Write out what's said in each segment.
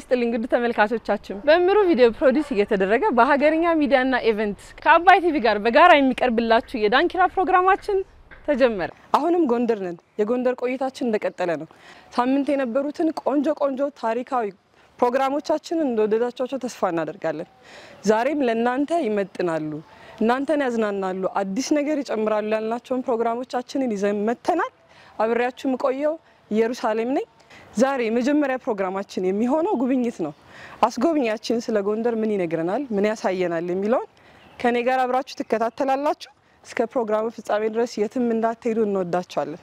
ይስጥልኝ ውድ ተመልካቾቻችን። በእምሩ ቪዲዮ ፕሮዲስ እየተደረገ በሀገርኛ ሚዲያና ኢቨንት ከአባይ ቲቪ ጋር በጋራ የሚቀርብላችሁ የዳንኪራ ፕሮግራማችን ተጀመረ። አሁንም ጎንደር ነን። የጎንደር ቆይታችን እንደቀጠለ ነው። ሳምንት የነበሩትን ቆንጆ ቆንጆ ታሪካዊ ፕሮግራሞቻችንን እንደወደዳቸው ተስፋ እናደርጋለን። ዛሬም ለእናንተ ይመጥናሉ፣ እናንተን ያዝናናሉ፣ አዲስ ነገር ይጨምራሉ ያልናቸውን ፕሮግራሞቻችንን ይዘን መጥተናል። አብሬያችሁ የምቆየው ኢየሩሳሌም ነኝ። ዛሬ የመጀመሪያ ፕሮግራማችን የሚሆነው ጉብኝት ነው። አስጎብኛችን ስለ ጎንደር ምን ይነግረናል፣ ምን ያሳየናል የሚለውን ከኔ ጋር አብራችሁ ትከታተላላችሁ። እስከ ፕሮግራሙ ፍጻሜ ድረስ የትም እንዳትሄዱ እንወዳችኋለን።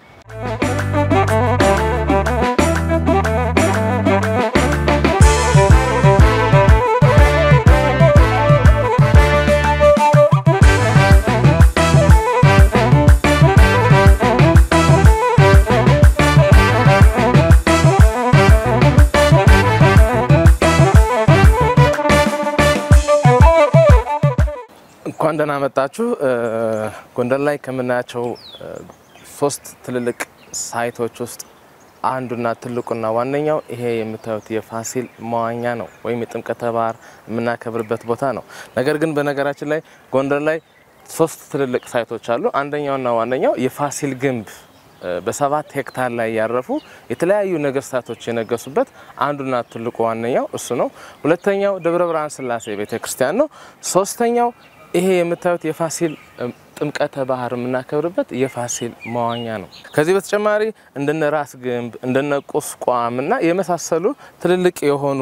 እንኳን ደህና መጣችሁ። ጎንደር ላይ ከምናያቸው ሶስት ትልልቅ ሳይቶች ውስጥ አንዱና ትልቁና ዋነኛው ይሄ የምታዩት የፋሲል መዋኛ ነው፣ ወይም የጥምቀተ ባህር የምናከብርበት ቦታ ነው። ነገር ግን በነገራችን ላይ ጎንደር ላይ ሶስት ትልልቅ ሳይቶች አሉ። አንደኛውና ዋነኛው የፋሲል ግንብ በሰባት ሄክታር ላይ ያረፉ የተለያዩ ነገስታቶች የነገሱበት አንዱና ትልቁ ዋነኛው እሱ ነው። ሁለተኛው ደብረ ብርሃን ስላሴ ቤተ ክርስቲያን ነው። ሶስተኛው ይሄ የምታዩት የፋሲል ጥምቀተ ባህር የምናከብርበት የፋሲል መዋኛ ነው። ከዚህ በተጨማሪ እንደነ ራስ ግንብ እንደነ ቁስቋም እና የመሳሰሉ ትልልቅ የሆኑ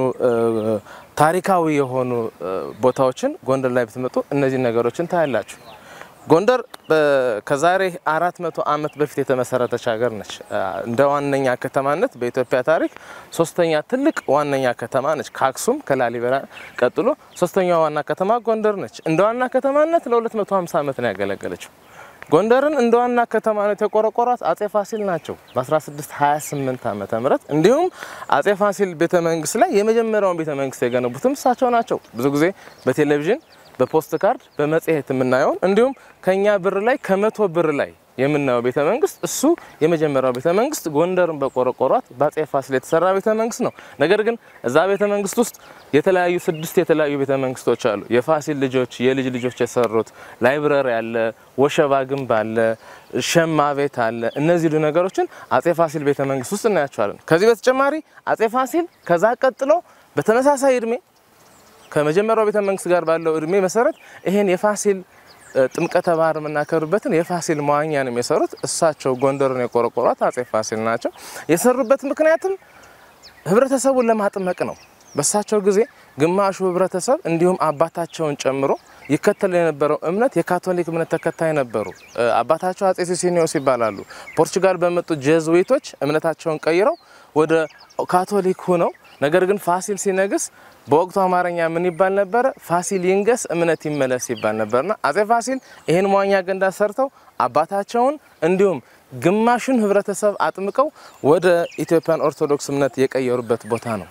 ታሪካዊ የሆኑ ቦታዎችን ጎንደር ላይ ብትመጡ እነዚህ ነገሮችን ታያላችሁ። ጎንደር ከዛሬ አራት መቶ ዓመት በፊት የተመሰረተች ሀገር ነች። እንደ ዋነኛ ከተማነት በኢትዮጵያ ታሪክ ሶስተኛ ትልቅ ዋነኛ ከተማ ነች። ከአክሱም ከላሊበላ ቀጥሎ ሶስተኛዋ ዋና ከተማ ጎንደር ነች። እንደ ዋና ከተማነት ለ250 ዓመት ነው ያገለገለችው። ጎንደርን እንደ ዋና ከተማነት የቆረቆሯት አጼ ፋሲል ናቸው በ1628 ዓመተ ምህረት እንዲሁም አጼ ፋሲል ቤተ መንግስት ላይ የመጀመሪያውን ቤተ መንግስት የገነቡትም እሳቸው ናቸው። ብዙ ጊዜ በቴሌቪዥን በፖስት ካርድ በመጽሔት የምናየውን እንዲሁም ከኛ ብር ላይ ከመቶ ብር ላይ የምናየው ቤተ መንግስት እሱ የመጀመሪያው ቤተ መንግስት ጎንደርን በቆረቆሯት በአጼ ፋሲል የተሰራ ቤተ መንግስት ነው። ነገር ግን እዛ ቤተ መንግስት ውስጥ የተለያዩ ስድስት የተለያዩ ቤተ መንግስቶች አሉ። የፋሲል ልጆች የልጅ ልጆች የሰሩት ላይብረሪ አለ፣ ወሸባ ግንብ አለ፣ ሸማ ቤት አለ። እነዚህ ነገሮችን አጼ ፋሲል ቤተ መንግስት ውስጥ እናያቸዋለን። ከዚህ በተጨማሪ አጼ ፋሲል ከዛ ቀጥሎ በተመሳሳይ እድሜ ከመጀመሪያው ቤተ መንግስት ጋር ባለው እድሜ መሰረት ይሄን የፋሲል ጥምቀተ ባህር የምናከብርበትን የፋሲል መዋኛ ነው የሰሩት። እሳቸው ጎንደርን የቆረቆሯት አጼ ፋሲል ናቸው። የሰሩበት ምክንያትም ህብረተሰቡን ለማጥመቅ ነው። በእሳቸው ጊዜ ግማሹ ህብረተሰብ እንዲሁም አባታቸውን ጨምሮ ይከተል የነበረው እምነት የካቶሊክ እምነት ተከታይ ነበሩ። አባታቸው አጼ ሲሲኒዮስ ይባላሉ። ፖርቹጋል በመጡ ጄዝዊቶች እምነታቸውን ቀይረው ወደ ካቶሊክ ሁነው ነገር ግን ፋሲል ሲነግስ በወቅቱ አማርኛ ምን ይባል ነበረ? ፋሲል ይንገስ እምነት ይመለስ ይባል ነበርና አጼ ፋሲል ይህን መዋኛ ገንዳ ሰርተው አባታቸውን እንዲሁም ግማሹን ህብረተሰብ አጥምቀው ወደ ኢትዮጵያን ኦርቶዶክስ እምነት የቀየሩበት ቦታ ነው።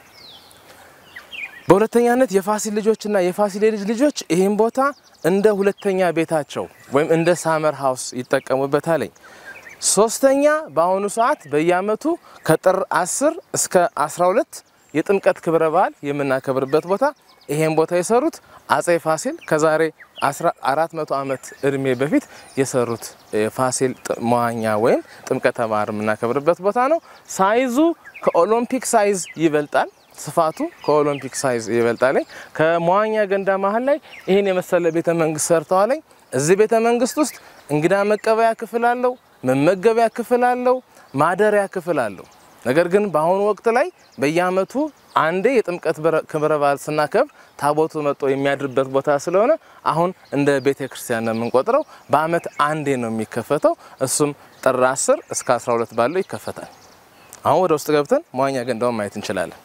በሁለተኛነት የፋሲል ልጆችና የፋሲል የልጅ ልጆች ይህን ቦታ እንደ ሁለተኛ ቤታቸው ወይም እንደ ሳመር ሀውስ ይጠቀሙበታለኝ። ሶስተኛ በአሁኑ ሰዓት በየአመቱ ከጥር 10 እስከ 12 የጥምቀት ክብረ በዓል የምናከብርበት ቦታ ይሄን ቦታ የሰሩት አጼ ፋሲል ከዛሬ 400 ዓመት እድሜ በፊት የሰሩት የፋሲል መዋኛ ወይም ጥምቀተ ባህር የምናከብርበት ቦታ ነው። ሳይዙ ከኦሎምፒክ ሳይዝ ይበልጣል። ስፋቱ ከኦሎምፒክ ሳይዝ ይበልጣል። ከመዋኛ ገንዳ መሀል ላይ ይህን የመሰለ ቤተ መንግስት ሰርተዋለኝ። እዚህ ቤተ መንግስት ውስጥ እንግዳ መቀበያ ክፍል አለው፣ መመገቢያ ክፍል አለው፣ ማደሪያ ክፍል አለው። ነገር ግን በአሁኑ ወቅት ላይ በየአመቱ አንዴ የጥምቀት ክብረ በዓል ስናከብር ታቦቱ መጥቶ የሚያድርበት ቦታ ስለሆነ አሁን እንደ ቤተ ክርስቲያን ነው የምንቆጥረው። በአመት አንዴ ነው የሚከፈተው። እሱም ጥር 10 እስከ 12 ባለው ይከፈታል። አሁን ወደ ውስጥ ገብተን መዋኛ ገንዳውን ማየት እንችላለን።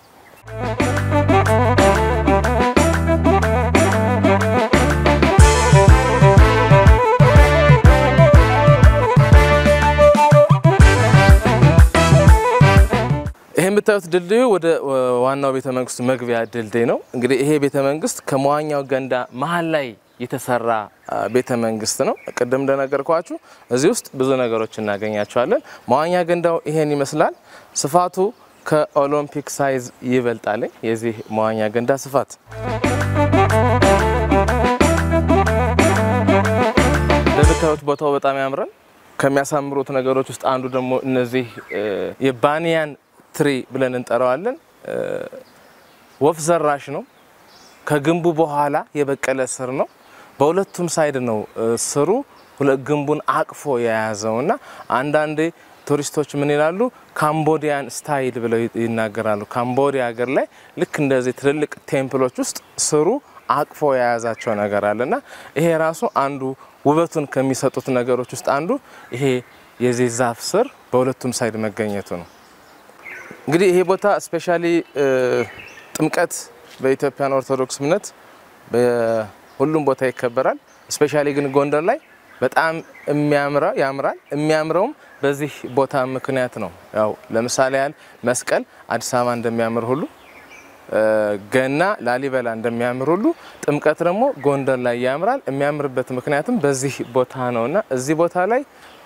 ይህ የምታዩት ድልድዩ ወደ ዋናው ቤተ መንግስቱ መግቢያ ድልድይ ነው። እንግዲህ ይሄ ቤተ መንግስት ከመዋኛው ገንዳ መሀል ላይ የተሰራ ቤተ መንግስት ነው። ቅድም እንደነገርኳችሁ እዚህ ውስጥ ብዙ ነገሮች እናገኛቸዋለን። መዋኛ ገንዳው ይሄን ይመስላል። ስፋቱ ከኦሎምፒክ ሳይዝ ይበልጣል የዚህ መዋኛ ገንዳ ስፋት። እንደምታዩት ቦታው በጣም ያምራል። ከሚያሳምሩት ነገሮች ውስጥ አንዱ ደግሞ እነዚህ የባኒያን ትሪ ብለን እንጠራዋለን። ወፍ ዘራሽ ነው። ከግንቡ በኋላ የበቀለ ስር ነው። በሁለቱም ሳይድ ነው ስሩ ግንቡን አቅፎ የያዘው እና አንዳንዴ ቱሪስቶች ምን ይላሉ? ካምቦዲያን ስታይል ብለው ይናገራሉ። ካምቦዲያ ሀገር ላይ ልክ እንደዚህ ትልልቅ ቴምፕሎች ውስጥ ስሩ አቅፎ የያዛቸው ነገር አለ እና ይሄ ራሱ አንዱ ውበቱን ከሚሰጡት ነገሮች ውስጥ አንዱ ይሄ የዚህ ዛፍ ስር በሁለቱም ሳይድ መገኘቱ ነው። እንግዲህ ይሄ ቦታ ስፔሻሊ ጥምቀት በኢትዮጵያን ኦርቶዶክስ እምነት በሁሉም ቦታ ይከበራል። ስፔሻሊ ግን ጎንደር ላይ በጣም የሚያምረው ያምራል። የሚያምረውም በዚህ ቦታ ምክንያት ነው። ያው ለምሳሌ ያህል መስቀል አዲስ አበባ እንደሚያምር ሁሉ ገና ላሊበላ እንደሚያምር ሁሉ ጥምቀት ደግሞ ጎንደር ላይ ያምራል። የሚያምርበት ምክንያትም በዚህ ቦታ ነው እና እዚህ ቦታ ላይ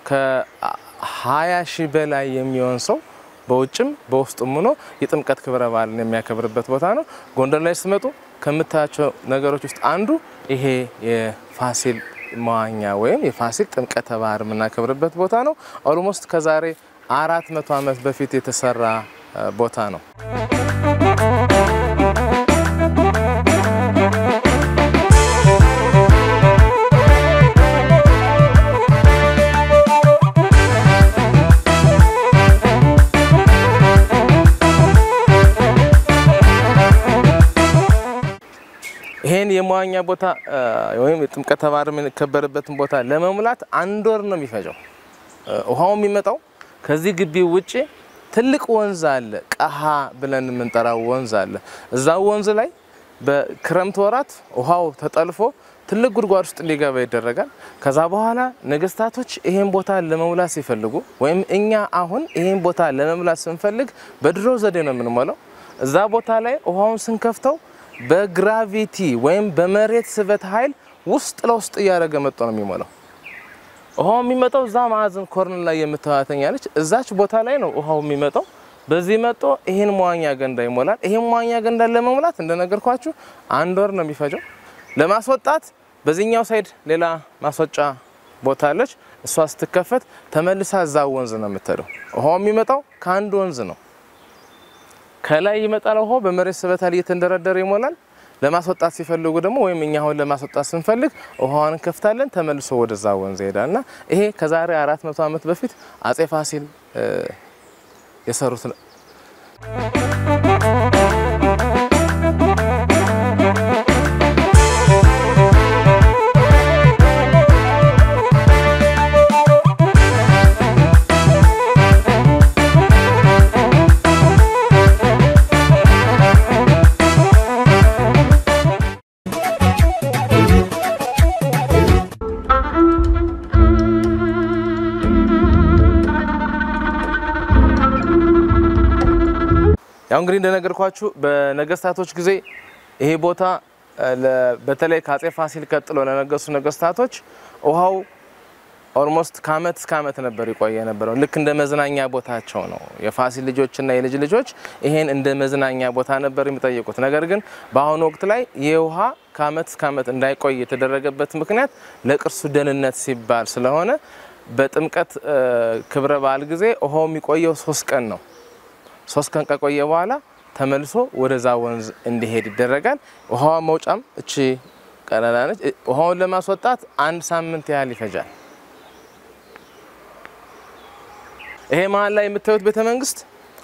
ከ20 ሺህ በላይ የሚሆን ሰው በውጭም በውስጡም ሆኖ የጥምቀት ክብረ በዓልን የሚያከብርበት ቦታ ነው። ጎንደር ላይ ስትመጡ ከምታያቸው ነገሮች ውስጥ አንዱ ይሄ የፋሲል መዋኛ ወይም የፋሲል ጥምቀተ ባህር የምናከብርበት ቦታ ነው። ኦልሞስት ከዛሬ አራት መቶ ዓመት በፊት የተሰራ ቦታ ነው። ይሄን የመዋኛ ቦታ ወይም የጥምቀተ ባህር የሚከበርበትን ቦታ ለመሙላት አንድ ወር ነው የሚፈጀው። ውሃው የሚመጣው ከዚህ ግቢ ውጭ ትልቅ ወንዝ አለ፣ ቀሃ ብለን የምንጠራው ወንዝ አለ። እዛ ወንዝ ላይ በክረምት ወራት ውሃው ተጠልፎ ትልቅ ጉድጓድ ውስጥ እንዲገባ ይደረጋል። ከዛ በኋላ ነገስታቶች ይሄን ቦታ ለመሙላት ሲፈልጉ ወይም እኛ አሁን ይሄን ቦታ ለመሙላት ስንፈልግ በድሮ ዘዴ ነው የምንሞላው። እዛ ቦታ ላይ ውሃውን ስንከፍተው በግራቪቲ ወይም በመሬት ስበት ኃይል ውስጥ ለውስጥ እያደረገ መጥቶ ነው የሚሞላው። ውሃው የሚመጣው እዛ ማዕዘን ኮርን ላይ የምትዋተኛለች እዛች ቦታ ላይ ነው ውሃው የሚመጣው። በዚህ መጥቶ ይህን መዋኛ ገንዳ ይሞላል። ይህን መዋኛ ገንዳ ለመሙላት እንደነገርኳችሁ አንድ ወር ነው የሚፈጀው። ለማስወጣት በዚህኛው ሳይድ ሌላ ማስወጫ ቦታ አለች። እሷ ስትከፈት ተመልሳ እዛ ወንዝ ነው የምትሄደው። ውሃው የሚመጣው ከአንድ ወንዝ ነው። ከላይ ይመጣል ውሃው በመሬት ስበት ኃይል እየተንደረደረ ይሞላል። ለማስወጣት ሲፈልጉ ደግሞ ወይም እኛ አሁን ለማስወጣት ስንፈልግ ውሃዋን እንከፍታለን፣ ተመልሶ ወደዛ ወንዝ ይሄዳል እና ይሄ ከዛሬ አራት መቶ ዓመት በፊት አጼ ፋሲል የሰሩት ነው። ያው እንግዲህ እንደነገርኳችሁ በነገስታቶች ጊዜ ይሄ ቦታ በተለይ ከአጼ ፋሲል ቀጥሎ ለነገሱ ነገስታቶች ውሃው ኦልሞስት ከአመት እስከ አመት ነበር ይቆየ የነበረው። ልክ እንደ መዝናኛ ቦታቸው ነው። የፋሲል ልጆችና የልጅ ልጆች ይሄን እንደ መዝናኛ ቦታ ነበር የሚጠይቁት። ነገር ግን በአሁኑ ወቅት ላይ ይህ ውሃ ከአመት እስከ አመት እንዳይቆይ የተደረገበት ምክንያት ለቅርሱ ደህንነት ሲባል ስለሆነ በጥምቀት ክብረ በዓል ጊዜ ውሃው የሚቆየው ሶስት ቀን ነው። ሶስት ቀን ከቆየ በኋላ ተመልሶ ወደዛ ወንዝ እንዲሄድ ይደረጋል። ውሃዋ መውጫም እቺ ቀለላ ነች። ውሃውን ለማስወጣት አንድ ሳምንት ያህል ይፈጃል። ይሄ መሀል ላይ የምታዩት ቤተ መንግስት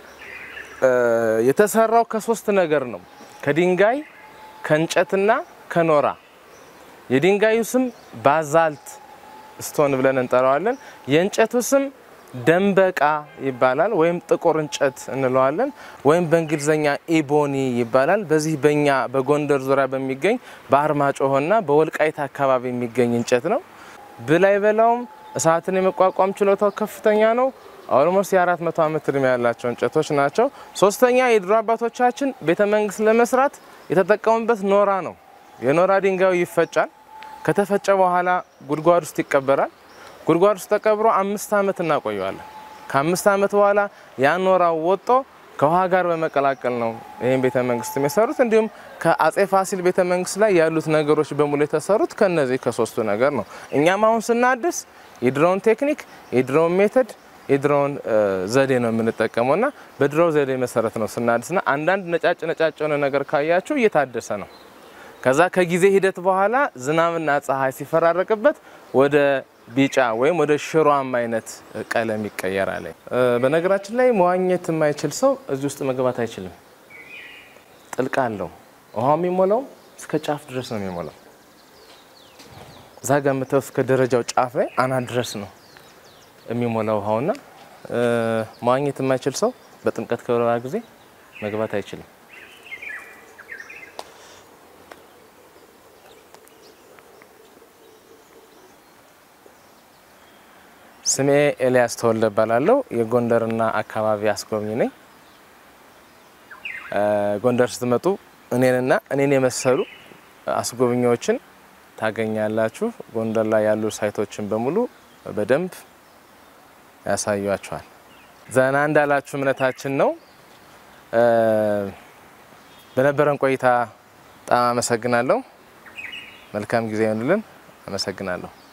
የተሰራው ከሶስት ነገር ነው፣ ከድንጋይ ከእንጨትና ከኖራ። የድንጋዩ ስም ባዛልት ስቶን ብለን እንጠራዋለን። የእንጨቱ ስም ደንበቃ ይባላል፣ ወይም ጥቁር እንጨት እንለዋለን፣ ወይም በእንግሊዝኛ ኢቦኒ ይባላል። በዚህ በእኛ በጎንደር ዙሪያ በሚገኝ በአርማጭሆና በወልቃይት አካባቢ የሚገኝ እንጨት ነው። ብላይ በላውም እሳትን የመቋቋም ችሎታው ከፍተኛ ነው። ኦልሞስት የአራት መቶ ዓመት እድሜ ያላቸው እንጨቶች ናቸው። ሶስተኛ የድሮ አባቶቻችን ቤተ መንግስት ለመስራት የተጠቀሙበት ኖራ ነው። የኖራ ድንጋዩ ይፈጫል። ከተፈጨ በኋላ ጉድጓድ ውስጥ ይቀበራል። ጉድጓድ ውስጥ ተቀብሮ አምስት ዓመት እናቆየዋለን። ከአምስት ዓመት በኋላ ያ ኖራው ወጦ ከውሃ ጋር በመቀላቀል ነው ይህን ቤተ መንግስት የሰሩት። እንዲሁም ከአጼ ፋሲል ቤተ መንግስት ላይ ያሉት ነገሮች በሙሉ የተሰሩት ከነዚህ ከሶስቱ ነገር ነው። እኛም አሁን ስናድስ የድሮውን ቴክኒክ፣ የድሮውን ሜተድ፣ የድሮውን ዘዴ ነው የምንጠቀመው እና በድሮው ዘዴ መሰረት ነው ስናድስና አንዳንድ ነጫጭ ነጫጭ የሆነ ነገር ካያችሁ እየታደሰ ነው። ከዛ ከጊዜ ሂደት በኋላ ዝናብና ፀሐይ ሲፈራረቅበት ወደ ቢጫ ወይም ወደ ሽሯማ አይነት ቀለም ይቀየራል። በነገራችን ላይ መዋኘት የማይችል ሰው እዚህ ውስጥ መግባት አይችልም። ጥልቅ አለው። ውሃው የሚሞላው እስከ ጫፍ ድረስ ነው የሚሞላው። እዛ ጋ የምታየው እስከ ደረጃው ጫፍ ላይ አናት ድረስ ነው የሚሞላው ውሃውና መዋኘት የማይችል ሰው በጥምቀት ክብረ በዓል ጊዜ መግባት አይችልም። ስሜ ኤልያስ ተወልደ እባላለሁ። የጎንደርና አካባቢ አስጎብኝ ነኝ። ጎንደር ስትመጡ እኔንና እኔን የመሰሉ አስጎብኚዎችን ታገኛላችሁ። ጎንደር ላይ ያሉ ሳይቶችን በሙሉ በደንብ ያሳዩአችኋል። ዘና እንዳላችሁ እምነታችን ነው። በነበረን ቆይታ በጣም አመሰግናለሁ። መልካም ጊዜ ይሆንልን። አመሰግናለሁ።